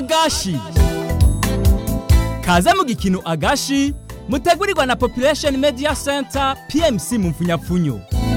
agashi kaze mu gikino agashi mutegurirwa na population media center pmc mu mfunyapfunyo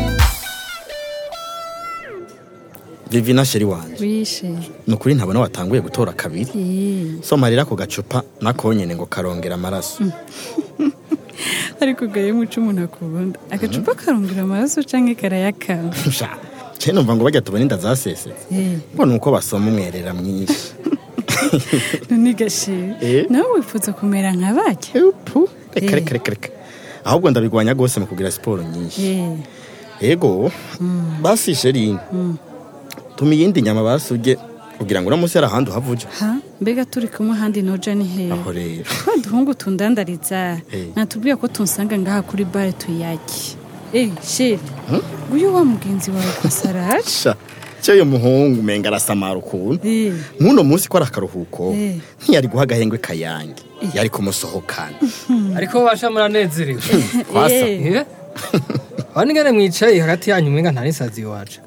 vivina sheri wanje wishe ni ukuri ntabona watanguye gutora kabiri Eh, soma rero ako gacupa nakonyene ngo karongera amaraso ariko gaye muco umuntu akunda agacupa karongera amaraso canke karayakama sha ce numva ngo bajya tubona inda zasesetse Eh, ngo nuko basoma umwerera mwinshi none gashe Eh? nawe wifuza kumera nka barya Epu, reka Eh. reka reka reka ahubwo ndabigwanya rwose mu kugira siporo nyinshi Eh, ego basi sheri tuma iyindi nyama basuje kugira ngo uramusi hari ahandi uhavuja ha mbega turi kumwe ahandi noja ni hehe aho rero twa duhungu tundandariza Eh. natubwiye ko tunsanga ngaha kuri bare tuyaki Eh, sheri nguyu wa mugenzi wawe kwasaraje sha cyo uyu muhungu umenga arasamara ukuntu Eh, nk'uno munsi ko ari akaruhuko Eh. ntiyari guha agahengwe kayange yari kumusohokana ariko basha muranezerewe kwasa Eh. Eh? aho ningene mwicaye hagati yanyu mwenga nta n'isazi iwacu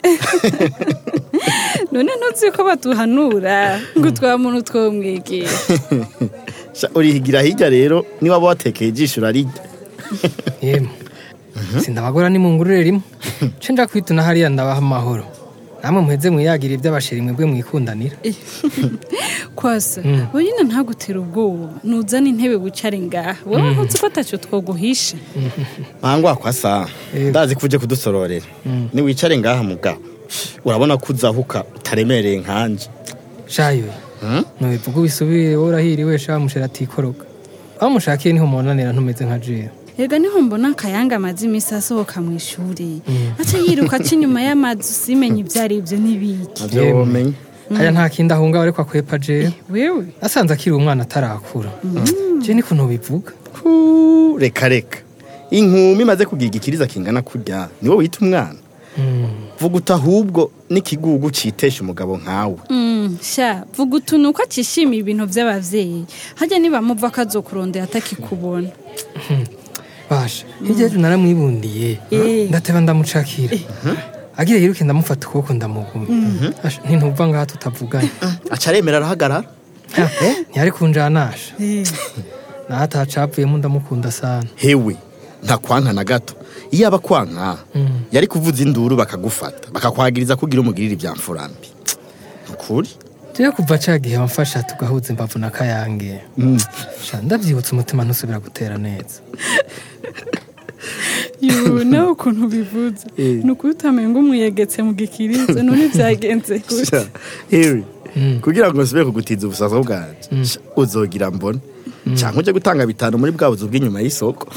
none ntuzi ko batuhanura ngo twa muntu twomwegera Sha, urihigira hirya rero niba watekeye ijisho urarirya yemwe sindabagora ni mungurure rimwe ce nja kwituna hariya ndabaha amahoro namwe muheze mwiyagira iby'abasheri mwebwe mwikundanira kwasa we nyine ntagutera ubwoba nuzane intebe wicare ngaha wowe ntuzi ko atacyo twoguhisha mangwa kwasa Yego. ndazi ko uje kudusororera niwicare ngaha mugabo urabona ko uzahuka utaremereye nkanje shayo nubivuga ubisubire wowe urahiriwe sha musheri atikoroga aho mushakiye niho mubonanira ntumeze nka jewe rega niho mbona akayanga amaze iminsi asohoka mu ishuri aca yiruka aca inyuma y'amazu usimenye ibyo ari byo n'ibiki navyo Yemwe. womenye haya nta kindi ahunga ariko akwepa jewe wewe asanze akiri umwana atarakura je niko ntubivuga Hu, reka reka inkumi imaze kugira igikiriza kingana kurya niwe wita umwana vuga uti ahubwo n'ikigugu citesha umugabo nkawe Mm, sha vuga utuntu ko acishimiye ibintu by'abavyeyi hajya nibamuva ko azokurondera atakikubona basha hirya yejo naramwibundiye Eh. ndateba ndamucakira agira yiruke ndamufata ukuboko ndamuguma Asha, ntintuva ngaha tutavuganye aca aremera arahagarara Ha, ntiyari kunjanasha naho atacapvuyemo ndamukunda sana hewe ntakwanka na gato iyo aba kwanka yari kuvuza induru bakagufata bakakwagiriza kugira umugirire ibya mfurambi ukuri jewe kuva ca gihe wamfasha tugahuza imbavu na kayange sha ndavyibutsa umutima ntusubira gutera neza yo nawe ukuntu bivuze ni ukuri utamenga umwiyegetse mu gikiriza none byagenze gute hewe kugira ngo nsubire kugutiza ubusaza bwanje sha, uzogira mbona cyangwa uje gutanga bitanu muri bwa buzu bw'inyuma y'isoko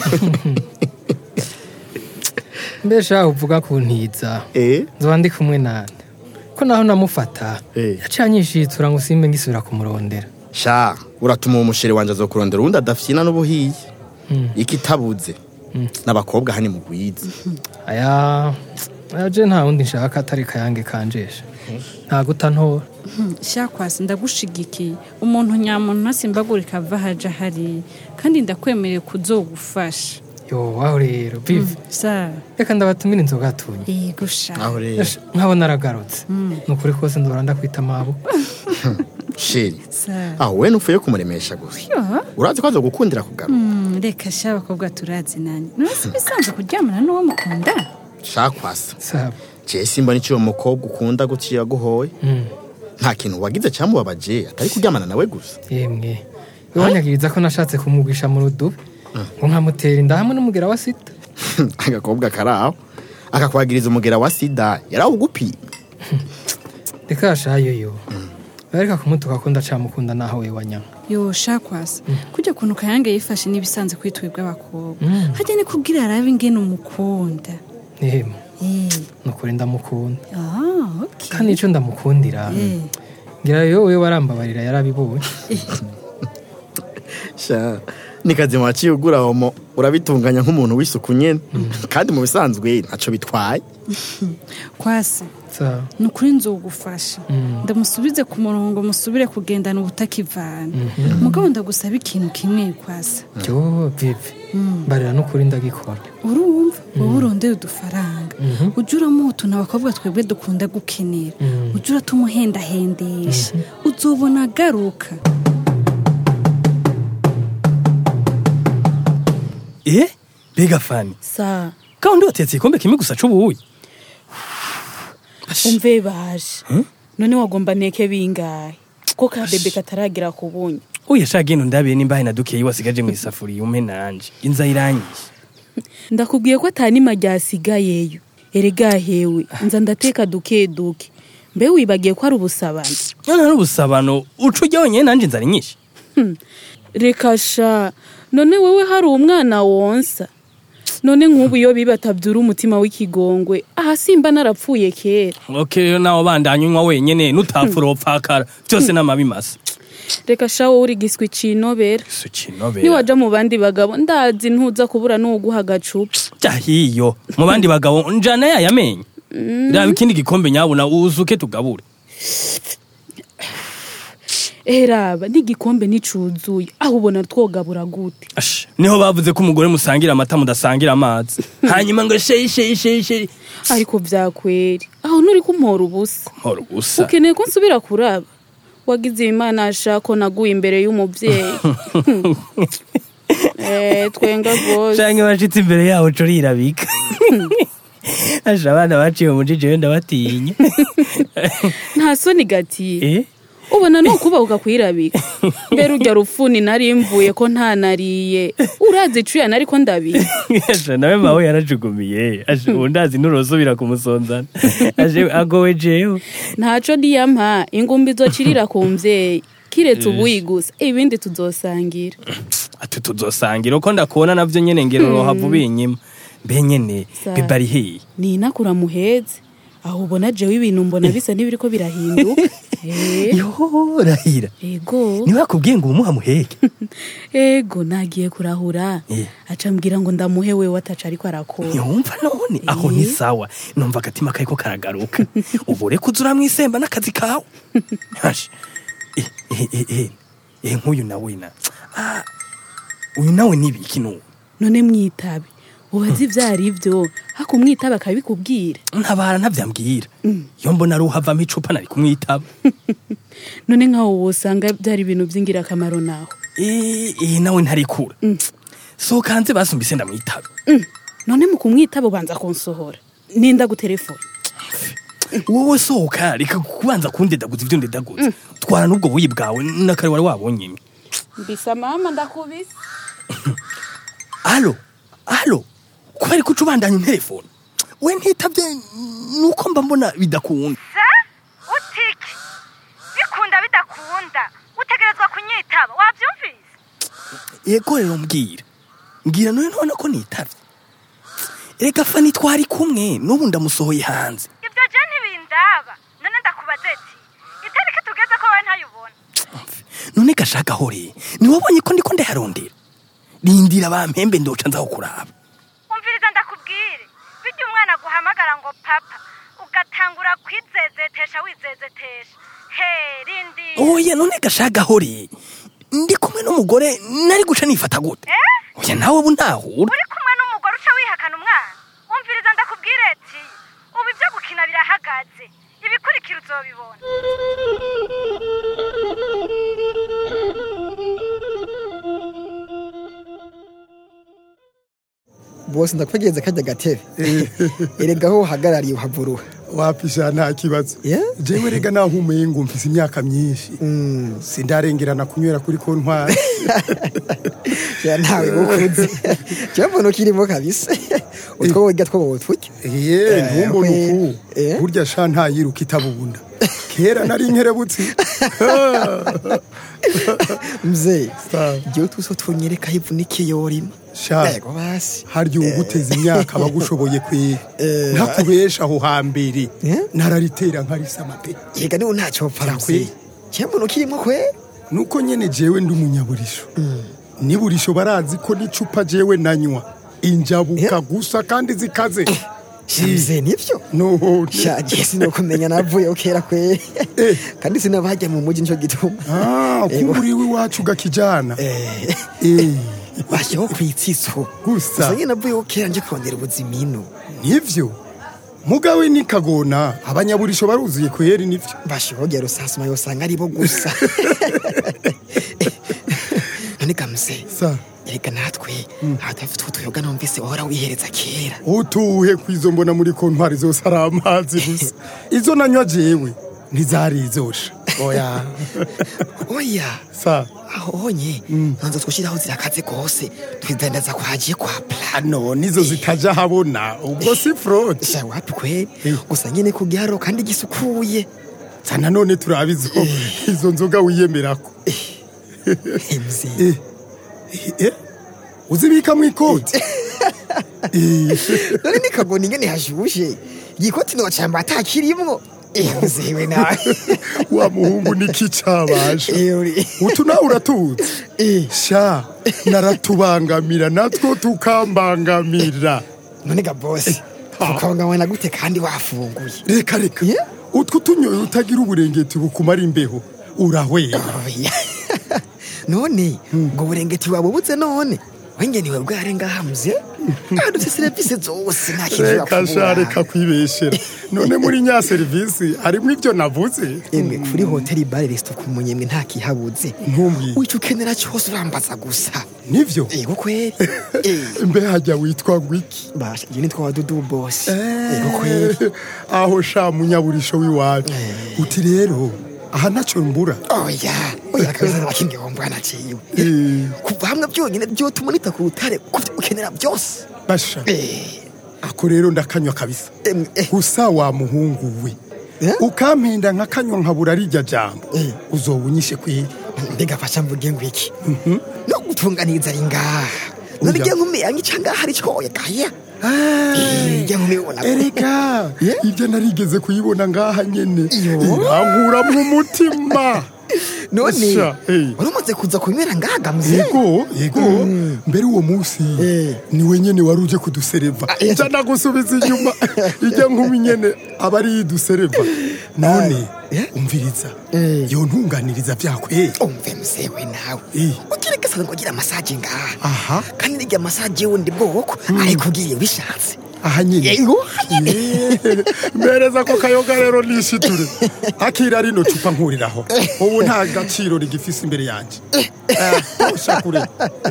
mbesha uvuga kuntiza eh nzoba ndi kumwe nande ko naho namufata Eh. yaciye anyishitsura ngo simbe ngisubira kumurondera sha uratuma uwo mushere wanje azokurondera uwundi adafyina n'ubuhiye ikitabuze n'abakobwa hani mugwiza aya aya je nta wundi nshaka atari kayange kanjesha nta guta ntora sha kwasi ndagushigikiye umuntu nyamuntu ntasimbagurika ava haja hari kandi ndakwemereye kuzogufasha yo waho rero bive sa reka ndabatumira inzoga tunye yego sha aho rero Esha, nkabona aragarutse ni ukuri kose ndora ndakwita amaboko sheri sa aho we nupfuye kumuremesha gusa yo urazi ko azogukundira kugaruka Mm, reka sha abakobwa turazi nani none si bisanzwe kuryamana n'uwo mukunda shakwasa saba je simba n'icyo uwo mukobwa ukunda guciye aguhoye Mm, nta kintu wagize cyamubabaje atari kuryamana nawe gusa yemwe we wanyagiriza ko nashatse kumugwisha mu rudubi ngo nkamutera inda hamwe n'umugera wa sita agakobwa kari aho akakwagiriza umugera wa sida yarawugupiye reka yashayo yo bareka kumutuka ko ndacamukunda naho we wanyama yo sha kwasi kujya kuntu kayange yifashe n'ibisanzwe kwitwibwa abakobwa hajya ni kubwira arabe ingene umukunda yemwe Eh, ni ukuri ndamukunda ah, okay. kandi icyo ndamukundira Eh, ngira yo we warambabarira yarabibonye sha ni kazima waciye ugura homo urabitunganya nk'umuntu w'isuku nyene kandi mu bisanzwe ntaco bitwaye kwasi sawa ni ukuri nzogufasha ndamusubize ku murongo musubire kugendana ubutakivana mugabo ndagusaba ikintu kimwe kwasa yo vivi mbarira n'ukuri ndagikora urumva wowe urondera udufaranga ujya uramutuna abakobwa twebwe dukunda gukenera ujya uratumuhendahendesha uzobona agaruka eh bega fani sa kandi watetse igikombe kimwe gusa c'ubuyi umve baje none wagomba neke bingahe ko ka bebe kataragera ku bunye uye sha genda ndabiye nimba hari na dukeyi wasigaje mu isafuriya umpe nanje inza iranyishe ndakubwiye ko atanima ryasigayeyo erega hewe nza ndateka duke duke mbe wibagiye ko ari ubusabane none ari ubusabano uca ujya wenyine nanje inzara inyishe reka sha none wowe hari umwana wonsa none nk'ubu iyo bibatabyura umutima w'ikigongwe aha simba narapfuye kera ok nawe bandanye unywa wenyene nutapfura upfakara byose n'amabi masa reka sha wowe uri giswi cinobera si kinobera niwaja mu bandi bagabo ndazi ntuza kubura n'uguha agacupa jahiyo mu bandi bagabo njana yayamenye raba ikindi gikombe nyabuna uzuke tugabure eraba n'igikombe nticuzuye aho ubona twogabura gute Ash, niho bavuze ko umugore musangira amata mudasangira amazi hanyuma ngo sheyi sheyi sheyi sheyi ariko vyakweri aho nturi kumpora ubusa horo gusa ukeneye ko nsubira kuraba wagize imana ashako naguye imbere y'umubyeyi eh, twenga rwose canke bashitse imbere yaho co rirabika asha abana baciye mu jiji wenda batinya nta soni gatiye eh ubona no kubahuka kwirabika mbere urya rupfuni nari mvuye ko ntanariye urazi icuya nari ko ndabiye asha nawe mawe yarajugumiye asha ubu ndazi nurosubira kumusonzana asha agowe jewe ntaco ndiyampa ingumbi izocirira ku mvyeyi kiretse ubuyi gusa ibindi tuzosangira ati tuzosangira uko ndakubona navyo nyene ngero rohava ubinyima mbe nyene Sa- biba ari hehe ninakura muheze aho ubona jewe ibintu mbona bisa n'ibiriko birahinduka Eh, yo rahira ego niwe akubwiye ngo umuha muheke ego nagiye kurahura Eh. aca mbwira ngo ndamuhe wewe ataca ariko arakora yumva none aho ni sawa numva agatima kariko karagaruka ubu reka uza uramwisemba n'akazi kawe Hashi. Eh, eh, eh, eh. Eh, nk'uyu nawe na Ah, uyu nawe nibiki nuwo none mwitabe ubazi ivyo ari vyo hako umwitabe akabikubwira ntabara ntavyambwira iyo mbona ari uhavamo icupa nari kumwitaba none nkaho wosanga byari ibintu vy'ingirakamaro naho Eh, eh, nawe ntarikura sohoka hanze basumbise ndamwitaba none mu kumwitaba ubanza kunsohora ninda gutelefona wowe sohoka reka kubanza kundedaguza ivyo ndedaguza twara n'ubwo buyi bwawe nakare wari wabonye mbisa mama ndakubise alo alo kubera ko uca ubandanya telefone we ntitavye nuko mba mbona bidakunda sa utiki bikunda bidakunda utegerezwa kunyitaba wabyumvise yego rero mbwira mbwira none none ko nitavye reka fani twari kumwe n'ubu ndamusohoye hanze ibyo je ntibindaba none ndakubaza ati itariki tugeze ko wowe ntayubona none gashaka hore niwabonye ko ndiko ndayarondera rindira bampembe ndoca nzaho kuraba umviriza ndakubwire bijya umwana guhamagara ngo papa ugatangura kwizezetesha wizezetesha he rindi oya none gashaka hore ndi kumwe n'umugore nari guca nifata gute oya nawe ubu ntahura uri kumwe n'umugore uca wihakana umwana umviriza ndakubwire ati ubu ibyo gukina birahagaze ibikurikira uzobibona bose ndakwegereza kajya gatebe erega aho uhagarariye uhavuruha wapisha nta kibazo Yeah? jewe rega nahumuye ngo mfise imyaka myinshi sindarengerana kunywera kuri kontwari ya ntawe ukuze cyo mbona ukirimo kabisa utwo wiga two wotwuke ye ntumbone we- uku eh? burya sha ntayiruka itabubunda kera nari nkerebutsi mzee Sawa. igihe tuso tunyereka ivunikiye yorima sha yego basi harya uwuguteza imyaka abagushoboye kwiga Eh. ntakubesha aho hambere Eh? nararitera nkarisama pe yega niwe ntacyo wapfa Yakwe. mzee cyo mbona ukirimo kwe nuko nyene jewe ndi umunyaburisho niburisho barazi ko n'icupa jewe nanywa injabuka Eh? gusa kandi zikaze shamze nivyo none shaje sinokumenya navuyeho kera kwe kandi sinabajya mu muji nico gituma ah Ego. kumbura iwacu gakijana Eh, Eh, bashyiraho ku itsitso Gusa. gusa nyine navuyeho kera nje kurondera ubuzimino nivyo mugawe ni kagona abanyaburisho baruzuye kweri nivyo bashogera rusasuma yosanga aribo gusa none gamuse sa erega natwe hadafite utuyoga numvise wahora wihereza kera utuhe kwizo mbona muri kontwari zose ari amazi gusa izo nanywa jewe ntizari izosha oya oya sa aho honye nonzo twushyiraho zirakaze rwose twidandaza kwagiye kwa pla none izo zitaja habona ubwo si fraude sha wapi kweri gusa nyine ku giharo kandi gisukuye sa nanone turabe izo izo nzoga wiyemerako emzi Eh, eh, eh, uzibika mu ikoti Eh, none nikagona ingene hashushe igikoti nocamba atakirimwo emzewe nawe wa muhungu niki cabaje Euri. utu nawe uratuzi Eh. sha naratubangamira natwo tukambangamira none ga bosi ukonganywa na gute kandi wafunguye reka reka Yeah. utwo tunyoye utagira uburengeti bukumara imbeho urahwera oya none ubwo burengeti wabubuze none wenge niwe bware ngahamze adufite serivisi zose nta kintu reka sha reka kwibeshera none muri nya serivisi harimo ibyo navuze emwe kuri hoteli bare resito ku munyemwe nta kihabuze ntumbwire wica ukenera cyose urambaza gusa nivyo yego kweri Eh, mbe hajya witwa gwiki basha njye nitwa dudu bosi yego kweri aho sha munyaburisho w'iwacu uti rero aha ntacyo mbura oya oya kabisa n'abakindi wombwa naciwe Eh, kuva hamwe byonyine byotuma nita ku rutare kubyo ukenera byose basha Eh, ako rero ndakanywa kabisa emwe eh, gusa wa muhungu we Eh? ukampenda nkakanywa nkabura rirya jambo Eh. uzoba unyishe kweri mbega fasha mvuge ngo iki no gutunganiriza ari ngaha none Oya. ijya nkumi yangica ngaha ari cyoye gaya Eh, ijya nkumi ubona erega Yeah. ibyo narigeze kuyibona ngaha nyene Iyo. irankuramwo umutima none Sha, eh. wari umaze kuza kunywera ngaha gamuze yego yego mbere uwo munsi Eh. niwe nyene wari uje kudusereva eh. nja nagusubiza inyuma ijya nkumi nyene aba ari yidusereva none Eh. umviriza Eh. yo ntunganiriza vyakweri umve musewe nawe Eh. ukiregesa ngo ugira masaje ngaha aha kandi nirya masaje wundi bwoko ariko ugiye bishatse aha nyene yego nyine Eh, mpereza ko kayoga rero nishiture akira rino cupa nkuriraho ubu nta gaciro rigifise imbere yanje Eh, tosha kure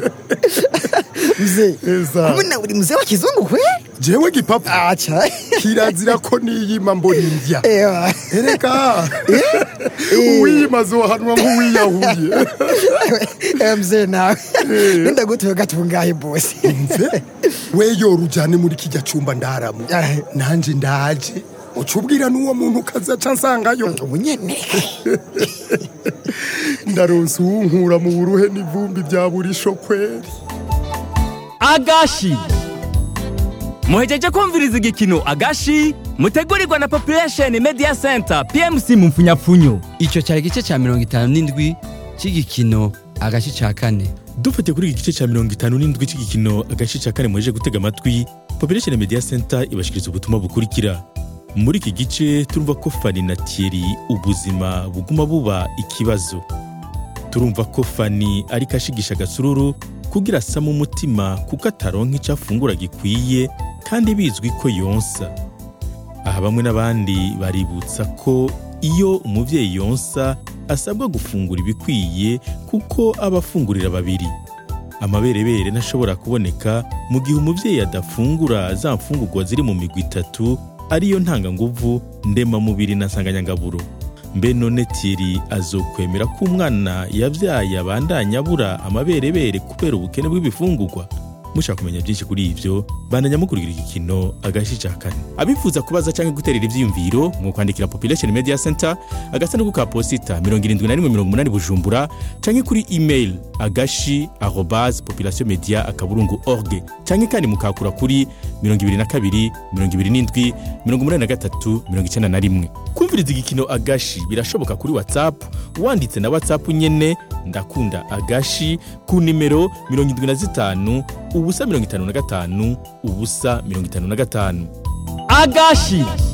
mzee Eza. kumbe nawe uri mzee wa kizungu kwe jewe gipapa acha kirazira ko niyima mbona indya ewa ereka uwiyima azohanwa nk'uwiyahuye Eh, mzee nawe nenda gutuye gatungaye bosi mve we yora ujane muri kijya cumba ndaramo Ah. nanje ndaje uca ubwira n'uwo muntu ukazaca nsangayo ubu nyene ndaronse uwunkura mu buruhe n'ivumbi bya buri kweri agashi muhejeje kumviriza igikino agashi mutegurirwa na population media center pmc mu mfunyapfunyo icyo cyari igice cya mirongo itanu n'indwi cy'igikino agace cya kane dufatiye kuri iki gice cya mirongo itanu n'indwi cy'igikino agace cya kane muheje gutega amatwi population media center ibashikiriza ubutumwa bukurikira muri iki gice turumva ko fani na thierry ubuzima buguma buba ikibazo turumva ko fani ariko ashigisha agasururu kugira asame umutima kuko ataronka icyo afungura gikwiye kandi bizwi ko yonsa aha bamwe n'abandi baributsa ko iyo umubyeyi yonsa asabwa gufungura ibikwiye kuko aba afungurira babiri amaberebere ntashobora kuboneka mu gihe umubyeyi adafungura za mfungurwa ziri mu migwi itatu ariyo ntanganguvu ndemamubiri na nsanganyangaburo mbe none tiri azokwemera ko umwana yabyaye abandanya abura amaberebere kubera ubukene bw'ibifungurwa mushaka kumenya byinshi kuri ibyo bandanya mukurikira igikino agashi cya kane abifuza kubaza cyangwa guterera ibyiyumviro mu kwandikira population media center agasanduku ka posita mirongo irindwi na rimwe mirongo umunani bujumbura cyangwa kuri email agashi arobase population media akaburungu org cyangwa kandi mukakura kuri mirongo ibiri na kabiri mirongo ibiri n'indwi mirongo umunani na gatatu mirongo icyenda na rimwe kumviriza igikino agashi birashoboka kuri whatsapp wanditse na whatsapp nyene ndakunda agashi ku nimero mirongo indwi na zitanu ubusa mirongo itanu na gatanu ubusa mirongo itanu na gatanu agashi